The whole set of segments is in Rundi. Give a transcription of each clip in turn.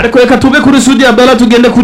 ariko reka tuve kuri sudi abdallah tugende kuri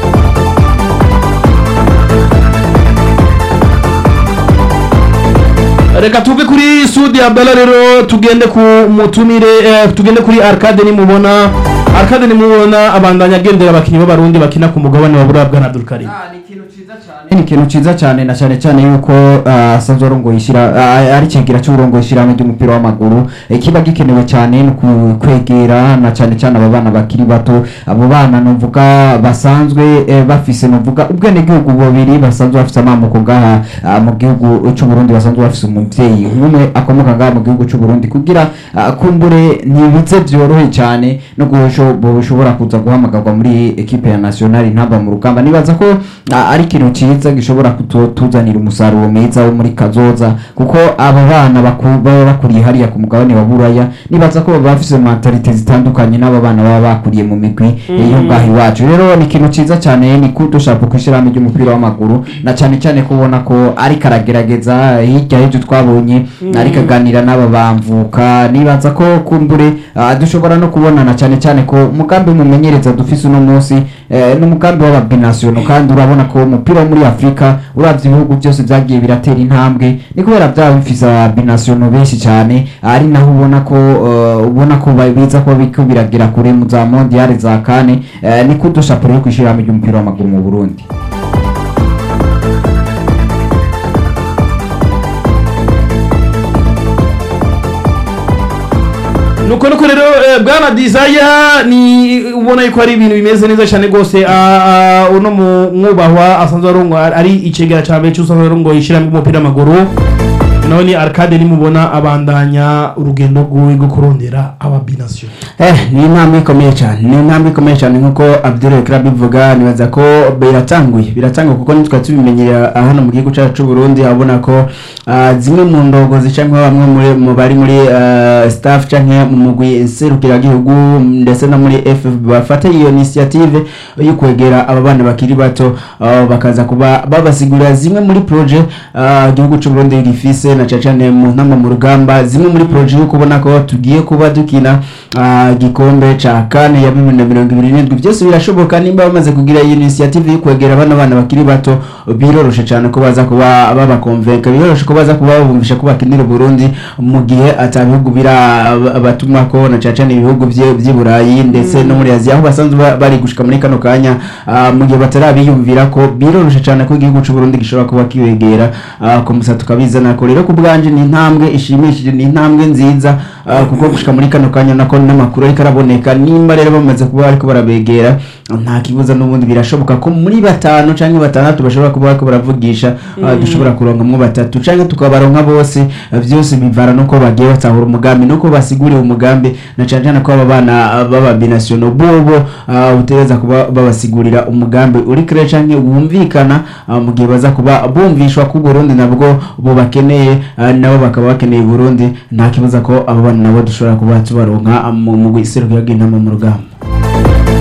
reka tuve kuri sudi abdallah rero tugende ku mutumire eh, tugende kuri arcade nimubona arcade nimubona abandanya agendera abakinnyi b'abarundi bakina ku mugabane wa burabwa na abdulkarim ni ikintu ciza cyane na cyane cyane yuko ah, asanzwe arongoye ishyira ah, ari ikigira cy'uburongoye ishyirahamwe ry'umupira w'amaguru Eh, kiba gikenewe cyane ni ku- kwegera na cyane cyane aba bana bakiri bato abo bana nuvuga basanzwe eh, bafise nuvuga ubwenegihugu bubiri basanzwe bafise amamuko ngaha ah, mu gihugu cy'u Burundi basanzwe bafise umuvyeyi umwe akomoka ngaha mu gihugu cy'u Burundi kugira ah, kumbure ntibize byorohe cyane no gusho- bushobora kuza guhamagarwa muri ekipe ya nationale ntaba mu rugamba nibaza ko ah, ari ikintu cyiza gishobora kutuzanira umusaruro mwiza wo muri kazoza kuko abo bana baku- baba bakuriye hariya ku mugabane wa buraya nibaza ko baba bafise mentalite zitandukanye n'aba bana baba bakuriye mu migwi eh, yo ngaho iwacu rero ni ikintu cyiza cyane ni kudushapo ku ishyirahamwe ry'umupira w'amaguru na cyane cyane kubona ko ariko aragerageza hirya y'ibyo twabonye ariko aganira n'aba bamvuka nibaza ko kumbure ah, dushobora no kubonana cyane cyane ko umugambi w'umumenyereza dufise uno munsi eh, ni umugambi w'ababinasiyono kandi urabona ko umupira wo muri afurika uravye ibihugu byose byagiye biratera intambwe ni kubera byaba bifise ababinasiyono benshi cyane ari naho ubona ko eh, ubona ko ba- biza kuba biriko biragera kure mu za mondiale za kane eh, ni kudushapuro yo kwishirahamwe ry'umupira w'amaguru mu burundi nuko nuko rero eh, bwana desire ni ubona yuko ari ibintu bimeze neza cyane rwose ah, ah, uno mu- mwubahwa asanzwe arongo ari icegera cya mbere cy'usanzwe arongo ishyirahamwe ry'umupira w'amaguru nawe ni arcade nimubona abandanya urugendo rw'iwe rwo kurondera ababinasiyo Eh, ni intambwe ikomeye cyane ni intambwe ikomeye cyane nk'uko Abdul Club bivuga nibaza ko biratanguye biratanguye kuko nitwe tubimenyera hano mu gihugu cyacu cy'u Burundi abona ko ah, zimwe mu ndongozi cyangwa bamwe muri mu bari muri ah, staff cyangwa mu mugwi serukiragihugu ndetse no muri FF bafata iyo initiative yo kwegera aba bana bakiri bato ah, bakaza kuba babasigurira zimwe muri projet ah, igihugu cy'u Burundi gifise na cyane cyane mu ntamba mu rugamba zimwe muri projet yo kubona ko tugiye kuba dukina ah, igikombe ca kane ya bibiri na mirongo ibiri n'indwi byose birashoboka nimba bamaze kugira iyi initiative yo kwegera bano bana bakiri bato biroroshe cyane ko baza kuba babakonvenka biroroshe ko baza kuba babumvisha ko bakinira Burundi mu gihe ata bihugu birabatuma ko na cyane cyane ibihugu by'i by'i Burayi ndetse no muri Aziya aho basanzwe ba- bari gushika muri kano kanya ah, mu gihe batarabiyumvira ko biroroshe cyane ko igihugu cy'u Burundi gishobora kuba kibegera ah, ku musa tukabizana ko rero ku bwanje ni intambwe ishimishije ni intambwe nziza ah, kuko gushika muri kano kanya nako n'amakuru ariko araboneka nimba rero bamaze kuba bariko barabegera nta kibuza n'ubundi birashoboka ko muri batanu cyangwa batandatu bashobora kuba bariko baravugisha ah, dushobora kuronkamwo batatu cyangwa tukabaronka bose ah, byose bivana nuko bagiye batahura umugambi nuko basiguriwe umugambi na cyane cyane ko aba bana ah, b'ababinasiyono bobo ah, utegereza kuba babasigurira umugambi uri kure canke wumvikana ah, mu gihe baza kuba bumvishwa ko Burundi nabwo bo bakeneye ah, nabo bakaba bakeneye Burundi nta kibuza ko abo bana nabo dushobora kuba tubaronka ah, mu mu serukiragihugu intama mu rugamba